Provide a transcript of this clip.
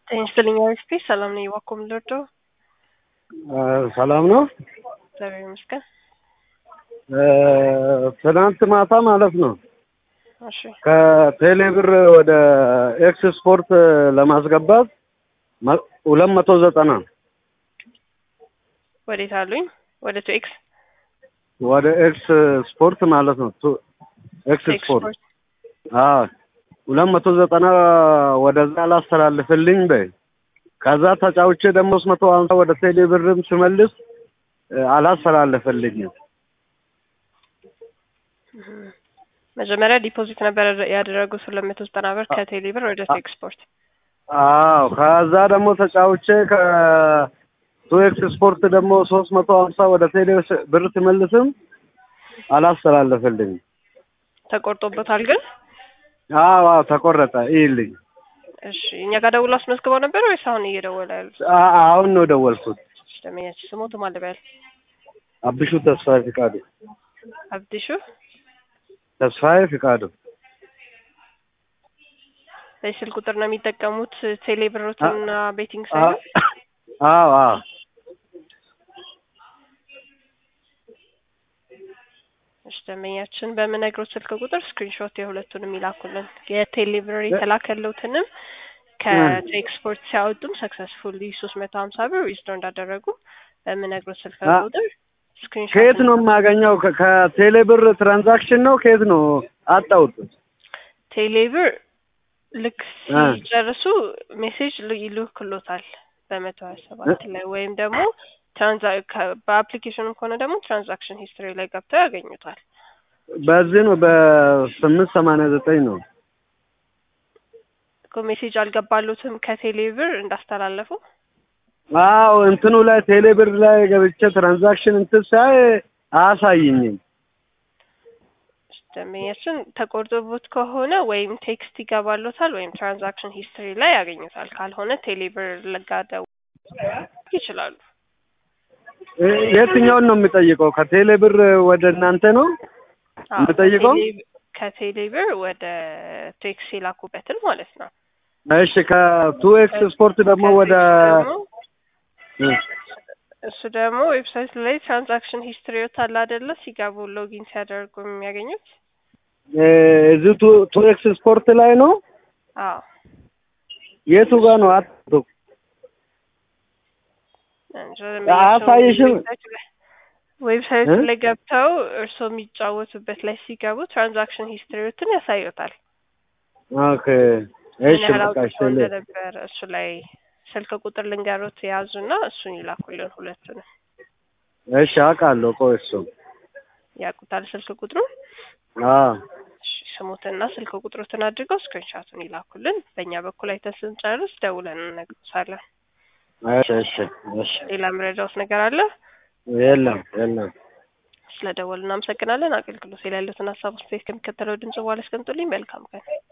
ጤና ይስጥልኝ አሪፍ ሰላም ነኝ። እባክዎ ምን ልርዳዎ? ሰላም ነው። እግዚአብሔር ይመስገን። ትናንት ማታ ማለት ነው እሺ ከቴሌ ብር ወደ ኤክስ ስፖርት ለማስገባት መ- ሁለት መቶ ዘጠና ወዴት አሉኝ? ወደ ቱ ኤክስ ወደ ኤክስ ስፖርት ማለት ነው። ቱ- ኤክስ ስፖርት አዎ ሁለት መቶ ዘጠና ወደዛ ላስተላልፍልኝ በይ። ከዛ ተጫውቼ ደግሞ ሶስት መቶ ሀምሳ ወደ ቴሌ ብርም ስመልስ እ፣ አላስተላለፈልኝም። መጀመሪያ ዲፖዚት ነበር ያደረጉት ሁለት መቶ ዘጠና ብር ከቴሌ ብር ወደ ቱ ኤክስፖርት። አዎ ከዛ ደግሞ ተጫውቼ ከቱ ኤክስ ስፖርት ደግሞ ሶስት መቶ ሀምሳ ወደ ቴሌ ስ- ብር ስመልስም አላስተላለፈልኝም። ተቆርጦበታል ግን አዎ አዎ ተቆረጠ። ይልኝ እሺ እኛ ጋር ደውሎ አስመዝግበው ነበር ወይስ አሁን እየደወለ ያሉት? አሁን ነው ደወልኩት። ደመኛች ስሞት ማለበያል አብሹ ተስፋዬ ፍቃዱ አብዲሹ ተስፋዬ ፍቃዱ በስልክ ቁጥር ነው የሚጠቀሙት ቴሌ ብሮትና ቤቲንግ ሳይሆን አዎ አዎ እሺ ደንበኛችን በምነግሮት ስልክ ቁጥር ስክሪንሾት የሁለቱንም ይላኩልን። የቴሌ ብር የተላከለውትንም ከኤክስፖርት ሲያወጡም ሰክሰስፉሊ ሶስት መቶ ሀምሳ ብር ዊዝድሮ እንዳደረጉ በምነግሮት ስልክ አ- ቁጥር ስክሪንሾት ከየት ነው የማገኘው? ከ- ከቴሌ ብር ትራንዛክሽን ነው ከየት ነው አጣሁት? ቴሌ ብር ልክ አ። ሲጨርሱ ሜሴጅ ል- ይልክሎታል በመቶ ሀያ ሰባት ላይ ወይም ደግሞ ትራንዛ ከ- በአፕሊኬሽኑ ከሆነ ደግሞ ትራንዛክሽን ሂስትሪ ላይ ገብተው ያገኙታል። በዚህ ነው በስምንት ሰማንያ ዘጠኝ ነው። እኮ ሜሴጅ አልገባሉትም ከቴሌ ብር እንዳስተላለፉ አዎ እንትኑ ላይ ቴሌ ብር ላይ ገብቼ ትራንዛክሽን እንትን ሳይ አያሳይኝም። ደንበኛችን ተቆርጦቦት ከሆነ ወይም ቴክስት ይገባሎታል ወይም ትራንዛክሽን ሂስትሪ ላይ ያገኙታል። ካልሆነ ቴሌ ብር ለጋደው ይችላሉ። እ- የትኛውን ነው የሚጠይቀው? ከቴሌ ብር ወደ እናንተ ነው አዎ፣ የምጠይቀው? ከቴሌ- ከቴሌ ብር ወደ ቴክስ የላኩበትን ማለት ነው። እሺ ከቱ ኤክስ ስፖርት ደግሞ ወደ ከቴክስ ደግሞ እ፣ እሱ ደግሞ ዌብሳይት ላይ ትራንዛክሽን ሂስትሪዎት አለ አይደለ? ሲገቡ ሎጊን ሲያደርጉ የሚያገኙት እ፣ እዚህ ቱ ቱ ኤክስ ስፖርት ላይ ነው። አዎ የቱ ጋር ነው? አቶ እንጂ አያሳይሽም? ዌብሳይቱ ላይ- ዌብሳይቱ እ? ላይ ገብተው እርስዎ የሚጫወቱበት ላይ ሲገቡ ትራንዛክሽን ሂስትሪዎትን ያሳዩታል። ኦኬ ምን እሺ ያህል በቃ አውጥተው እሺ ል- እንደነበር እሱ ላይ ስልክ ቁጥር ልንገሮት የያዙና እሱን ይላኩልን። ሁለቱንም እሺ አውቃለሁ። ቆይ እሱ ያውቁታል ስልክ ቁጥሩ አዎ እሺ፣ ስሙትና ስልክ ቁጥሩትን አድርገው ስክሪንሻቱን ይላኩልን። በእኛ በኩል አይተን ስንጨርስ ደውለን እንነግሮታለን። እሺ እሺ እሺ ሌላ መረጃውስ ነገር አለ? የለም የለም። ስለ ደወሉ እናመሰግናለን። አገልግሎት ላይ ያሉትን ሀሳብ አስተያየት ከሚከተለው ድምጽ በኋላ አስቀምጡልኝ። መልካም ቀን።